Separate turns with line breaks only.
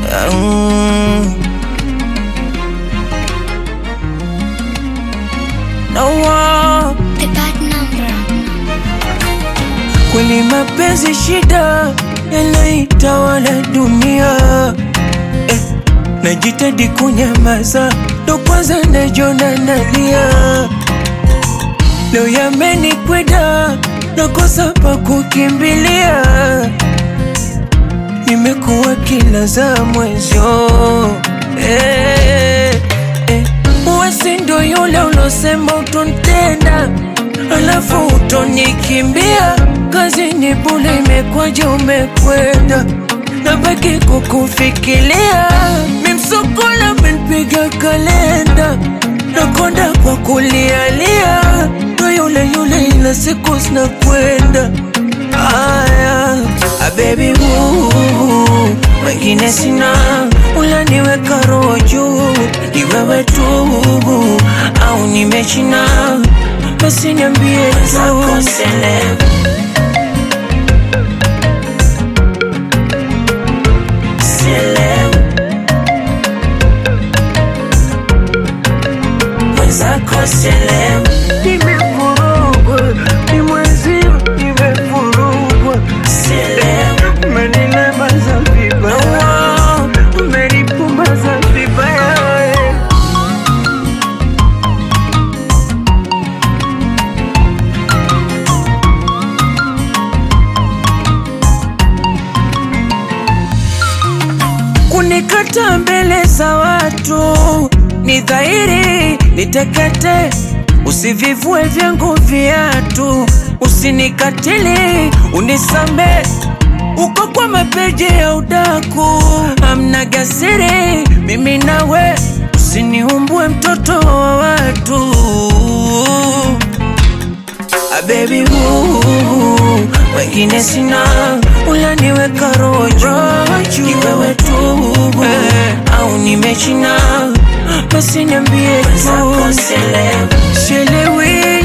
Mm. No one.
The bad number.
Kweli mapenzi shida yanaitawala dunia eh, najitahidi kunyamaza, ndo kwanza najona nalia. Leo yamenikweda, nakosa pa kukimbilia, nimekuwa kila za mwezyo eh, eh, wasi ndo yule ulosema utontenda alafu utonikimbia kazi ni bule imekwaje umekwenda nabaki kukufikiria mimsokola menpiga kalenda nakonda kwa kulialia ndo yule yule ila siku zinakwenda aya abebi wengine sina ulaniweka roho juu ni wewe tu au nimechina basi niambie tu Nimevurugwa, ni mwezio, nimevurugwa. Umenilemaza vibaya, umenipumbaza vibaya. kunikata mbele za watu ni dhahiri nitekete, usivivue vyangu viatu, usinikatili, unisame uko kwa mapeji ya udaku, amna gasiri, mimi nawe, usiniumbue mtoto wa watu Ah, baby ooh, wengine sina ulaniweka roho juu ni wewe tu eh, au nimechina basi niambie tu sielewi